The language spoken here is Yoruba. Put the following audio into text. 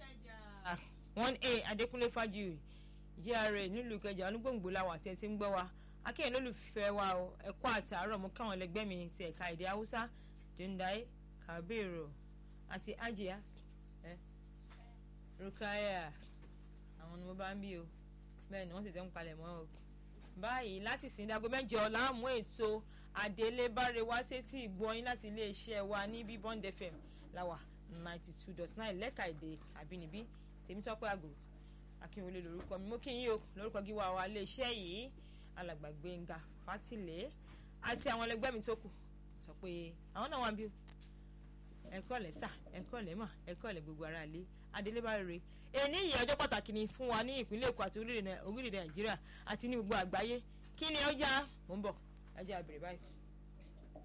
one a adékúnlé fájuyì gra nílùú ìkẹjà onígbòǹgbò làwọn àti ẹtí ń gbọ́ wa akéyìn lólùfẹ́ wa o ẹ̀kọ́ àti àárọ̀ mú káwọn ẹlẹgbẹ́ mi ti ẹ̀ka èdè haúsá dundai kabiru àti ajia ẹ rukaya àwọn ni mo bá ń bí o bẹ́ẹ̀ ni wọ́n sì tẹ́ ń palẹ̀ mọ́ o báyìí láti sìn dago mẹ́jọ láàmú ètò adélébáre wá sétí ìgbọ́yìn láti iléeṣẹ́ wa ní bíbọ́ǹd fm láwà ninety two dot nine lẹ́ka èdè àbínibí tèmítọ́pẹ́ àgùrù akínwọlé lórúkọ mi mo kí yín o lórúkọ gíwá wa iléeṣẹ́ yìí alàgbà gbẹ̀ngà fátìlẹ́ àti àwọn ẹlẹgbẹ́ mi tó kù sọ pé àwọn náà wà bí o ẹ̀kọ́ lẹ̀ sà ẹ̀kọ́ lẹ̀ mà ẹ̀kọ́ lẹ̀ gbogbo ara lé adélébáre rè èní yìí ọjọ́ pàtàkì ni fún wa ní ìpínlẹ̀ èkó àti orílẹ̀-èdè nàìjíríà àti ní gbogbo àgbáyé kí ni ọjà mò ń bọ̀ ẹjẹ́ àbẹ̀rẹ̀ báyìí.